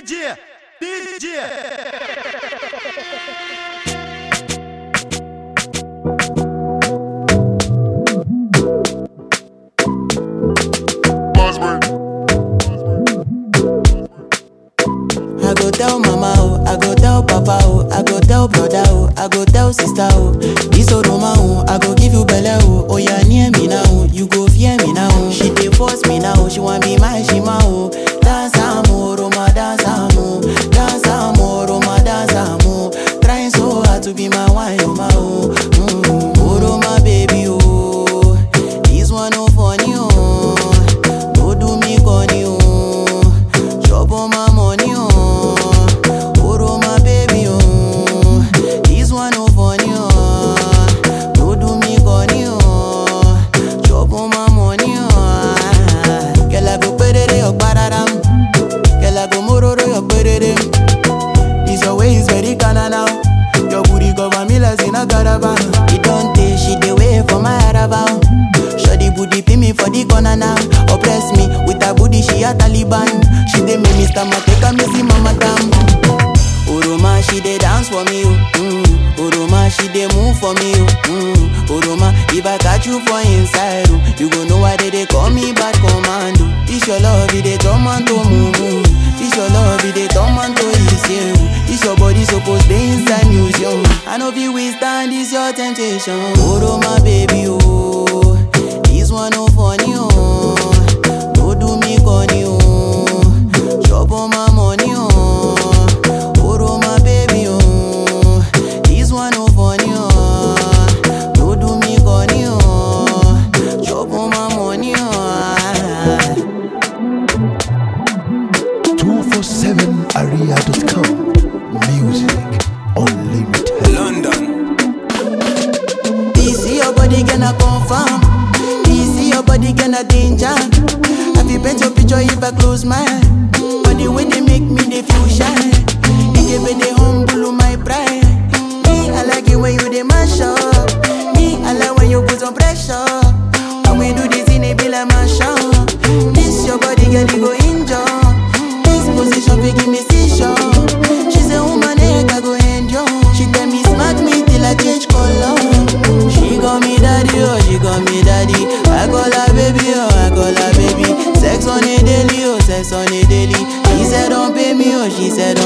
DJ, DJ. I go tell mama oh, I go tell papa oh, I go tell brother oh, I go tell sister oh. This Oroma oh, I go give you belle oh. Oh yeah, near me now, oh, you go fear me now. oh. She dey force me now, oh, she want be my shima oh. Dance amo, Roma dance amo, dance amo, Roma dance amo. Trying so hard to be my wine, oh my oh. Mm. Oh Roma baby oh, this one no funny oh. No do me corny oh. Chop on my money, oh. Oro my baby, oh. This one no funny, oh. No do me corny, oh. Chop on my money, oh. Girl, I go perere your pararam. Girl, I go mororo your perere. This your way is very kinda now. Your booty cover me like in a caravan. It don't take she the way for my caravan. Shoddy booty pin me for the corner now. Oppress me with her booty, she a Taliban. She dey make me stammer, take a me see mama damn. Oroma, she dey dance for me, oh. Mm. Oroma, she dey move for me, oh. Mm. Oroma, if I catch you for inside, oh, you go know why they dey call me bad commando. This your love, it dey turn man to mumu. This your love, it dey turn man to easy. This your body supposed dey inside museum. I know if we stand this your temptation. Oroma, baby, oh. This one no funny, oh. No do me corny, oh. Chop on my money, oh. Oro my baby, oh. This one no funny, oh. No do me corny, oh. Chop on my money, oh. 247aria.com Music Unlimited London. This your body gonna confirm. This your body gonna danger. Have you paint your picture if I close my eye? But the way they make me they feel shy. It give me they humble my pride. Me I like it when you they mash up. Me I like when you put some pressure. When we do this in it be like mash up. This your body girl you go injure. This position fi give me seizure. She say woman heck I go endure. She tell me smack me till I change color. She call me daddy, oh, she call me daddy. I call her baby, oh, I call her baby. Sex on a daily, oh, sex on a daily. She said don't pay me, oh, she said don't